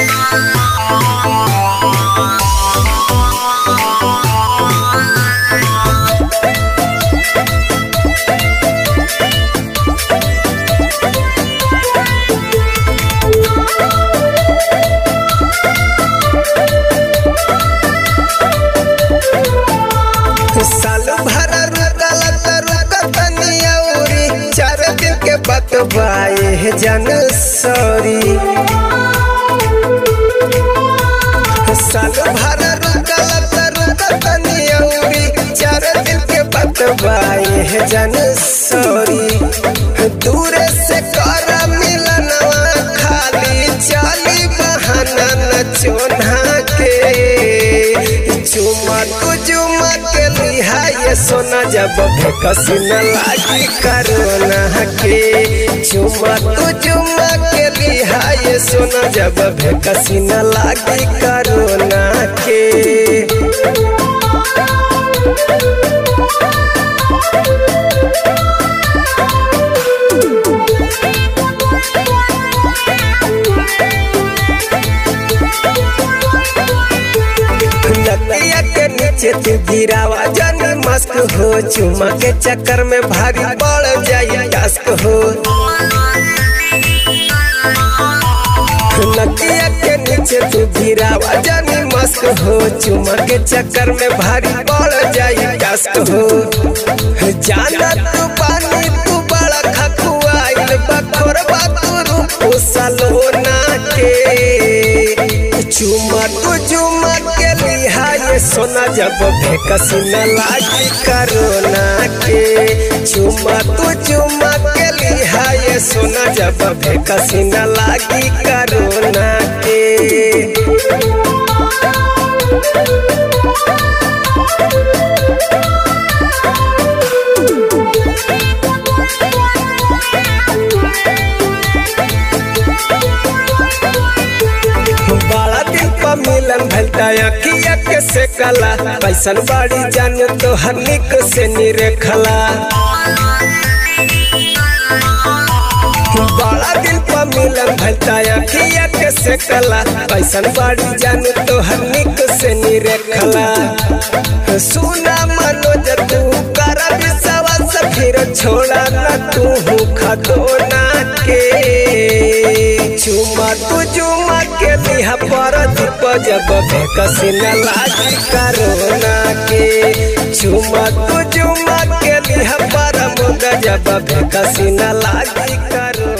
साल भर रुकल त रुकत नियौरी चार दिन के बतवाए जन सॉरी साल भर रुकल त रुकत नियौरी चार दिन के बतवाए जन सॉरी दूर से कर मिलनवा खाली चाली बहाना न चोना के चुमा तू चुमा के लिहा ये सोना जब कसी न लागी करोना के चुमा तू चुमा के लिहा ये सोना जब कसी न लागी करोना के नदिया के नीचे तू गिरावा जानी मस्क हो चुमा के चक्कर में भारी बढ़ जाए टास्क हो नदिया के नीचे तू गिरावा जानी मस्क हो चुमा के चक्कर में भारी बढ़ जाए टास्क हो जाना तू पानी तू बड़ा खकुआइल बखोर तू रूप सलोना के चुमा तू चुमा के लिहा ये सोना जब भेकसी न लागी करोना के चुमा तू चुमा के लिहा ये सोना जब भेकसी न लागी करोना के बड़ा दिन पर मिलन भलता अखिया के से कला पैसन बाड़ी जान तो हनिक से निरेखला बड़ा दिन पर मिलन भलता अखिया के से कला पैसन बाड़ी जान तो हनिक से निरेखला सुना मनोज तू कर विश्वास फिर छोड़ा न तू खदोना के चुमा तू चुमा के लिहा पर दीप जब कसी न लागी करोना के चुमा तू चुमा के लिहा पर मुद जब कसी न लागी करोना